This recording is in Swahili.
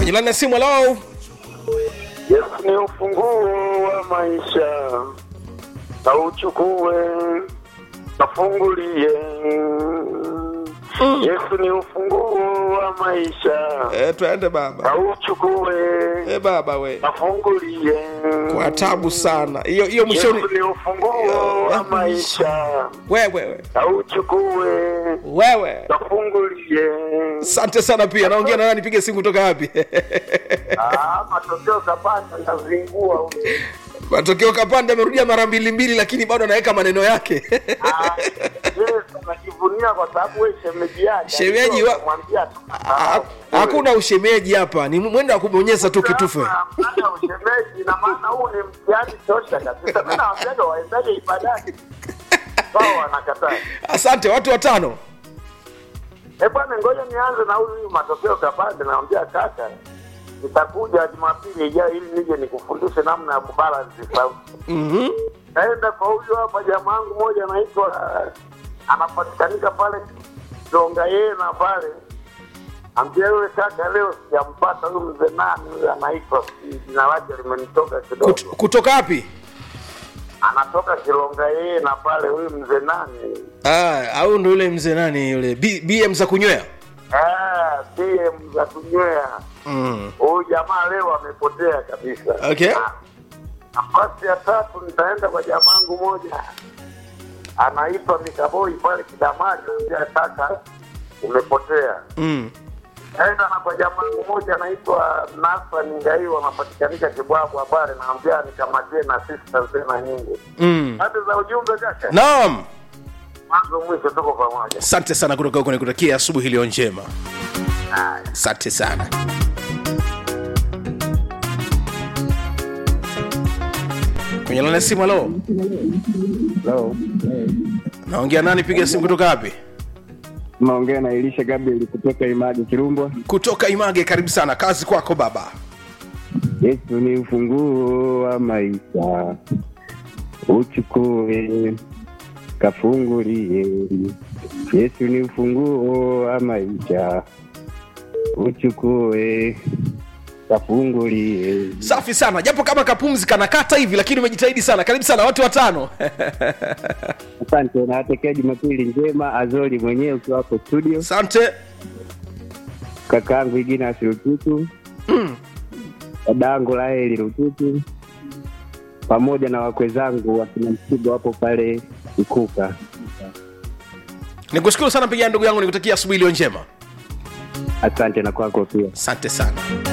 kwenye laini ya simu halo Yesu ni ufunguo wa maisha, na uchukue nafungulie. Yesu ni ufunguo wa maisha, eh, twende baba na uchukue eh, baba we nafungulie. kwa tabu sana hiyo hiyo mwishoni Yesu ni ufunguo wa maisha, wewe wewe na uchukue wewe nafungulie. asante sana pia naongea na nani nipige simu kutoka wapi Ah, matokeo kapata ndazingua matokeo kapande amerudia mara mbili mbili lakini bado anaweka maneno yake anajivunia kwa sababu we shemeji yake Shemeji wa- mwambia tu Ha- hakuna ushemeji hapa ni mwendo wa kubonyeza tu kitufe Hapana ushemeji na maana huu ni mtihani tosha kabisa mi nawambiaga waendaje ibadani wao wanakataa asante watu watano Eh bwana ngoja nianze na huyu matokeo kapande nawambia kaka nitakuja jumapili ijayo ili nije nikufundishe namna ya kubalansi sauti Mhm. naenda kwa huyu hapa jamaa wangu moja anaitwa uh, anapatikanika pale Dongayena pale ambia yule kaka leo sijampata huyu mzee nani huyu anaitwa si- jina lake limenitoka kidogo Kut, kutoka wapi anatoka Kilongayena pale huyu mzee nani ah, au ndo yule mzee nani yule B, bm za kunywea Ah, PM za kunywea mm. huyu jamaa leo amepotea kabisa Okay. Ah, nafasi ya tatu nitaenda kwa jamaa wangu moja anaitwa Mikaboi pale Kidamari ambia kaka umepotea Mm. naenda na kwa jamaa wangu moja anaitwa Nasani Ngaiwa anapatikanika Kibwabwa pale naambia nikamatie na sisters tena nyingi Mm. hadi za ujumbe kaka naam mwanzo mwisho tuko pamoja asante sana kutoka huko nikutakia asubuhi iliyo njema Haya. asante sana kwenye lana simu halo Hello. naongea nani piga simu kutoka wapi Naongea na Elisha Gabriel kutoka Image Kirumbwa. kutoka image karibu sana kazi kwako baba Yesu ni ufunguo wa maisha, uchukue kafungulie. Yesu ni ufunguo wa maisha, uchukue kafungulie. safi sana japo kama kapumzi kanakata hivi lakini umejitahidi sana karibu sana watu watano Asante, nawatakia Jumapili njema. Azori mwenyewe ukiwa hapo studio, asante kakaangu Igina Rututu, dadangu Laeli Rututu, pamoja na wakwe zangu wakina Msigo wapo pale Ikuka. nikushukuru sana pigia ndugu yangu nikutakia asubuhi iliyo njema Asante na kwako pia. asante sana